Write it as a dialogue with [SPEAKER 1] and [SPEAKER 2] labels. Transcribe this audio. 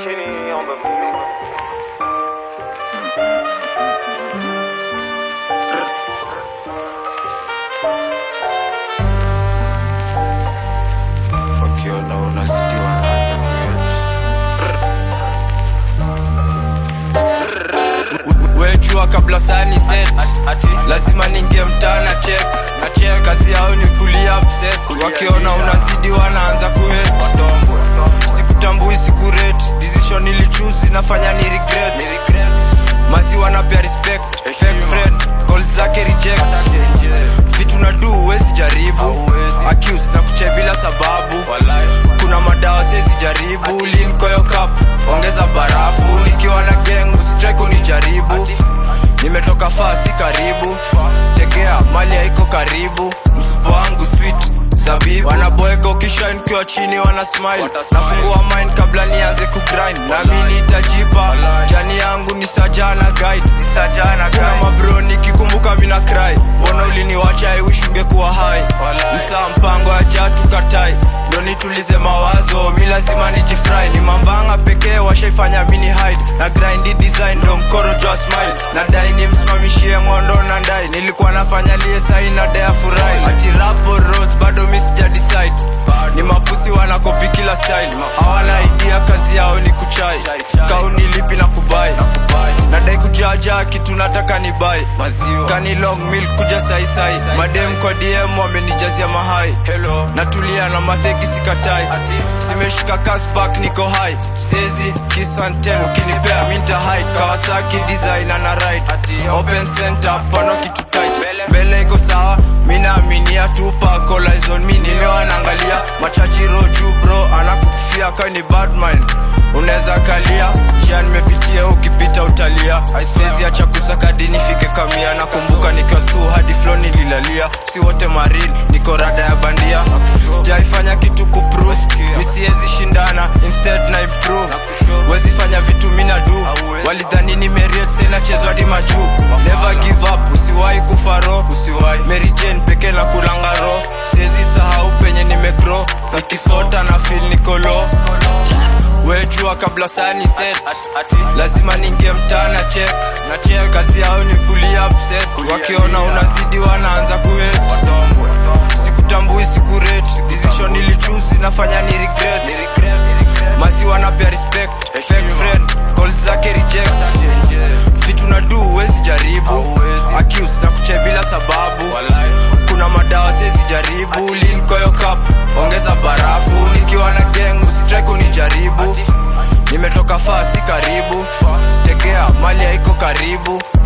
[SPEAKER 1] Chini on the mix.
[SPEAKER 2] wakiona unazidi wanaanza kuyet wejua kabla sani set lazima ningie mtana chek na chek kazi yao ni kulia upset wakiona unazidi wanaanza kuhet sikutambui sikurate decision ilichuzi nafanya ni regret masi wanapea respect fake friend call zake reject vitu na du wezi jaribu accuse na kuche bila sababu kuna madawa sezi jaribu linkoyo cup ongeza barafu nikiwa na gang usitrai kunijaribu nimetoka faa si karibu tegea mali haiko karibu msupo wangu sweet zabibu wanaboeka ukisha nikiwa chini wana smile nafungua mind kabla nianze kugrind nami nitajipa jani yangu ni sajana guide kuna mabro nikikumbuka mina cry mbona uliniwacha iwish ungekuwa hai msaa mpango ya jatu katai ndo nitulize mawazo mi lazima nijifry ni mambanga pekee washaifanya mini hide na grind design ndo mkoro jwa smile na dai nimsimamishie ngondo na ndai nilikuwa nafanya lie sai na dea furai ati rapo roads bado mi sija decide ni mapusi wanakopi kila style hawana idea kazi yao ni kuchai kauni lipi na kubai nadai kujaja kitu nataka ni bai kani long milk kuja saisai madem kwa dm wamenijazia mahai natulia na mathegi sikatai simeshika kaspak niko hai sezi kisantel ukinipea minta hide kawasaki design ana ride open center pano kitu tight mbele iko sawa minaaminia tupa colizon mi nimewa naangalia machachi roju bro anakukufia kawe ni badman unaweza kalia njia nimepitia ukipita utalia sezi acha kusakadi nifike kamia nakumbuka nikiwa stu hadi flo nililalia si wote maril niko rada ya bandia sijaifanya kitu kuprove misiezi shindana instead na improve wezi fanya vitu mina du walidhani ni meriet senachezwa hadi majuu never give up usiwahi kufaro Mary Jane peke na kulangaro siezi sahau penye nimegro nikisota na fil nikolo wejua kabla sani set lazima ningie mtana chek na chek kazi yao ni kulia upset wakiona unazidi wanaanza kuhet sikutambui sikurate decision ilichuzi nafanya ni regret masi wanapea respect fake friend call zake reject vitu na du wezi jaribu accuse na kuche bila sababu kuna madawa sezi jaribu linkoyo cup ongeza barafu nikiwa na gang usitrai kunijaribu nimetoka faa si karibu tegea mali haiko karibu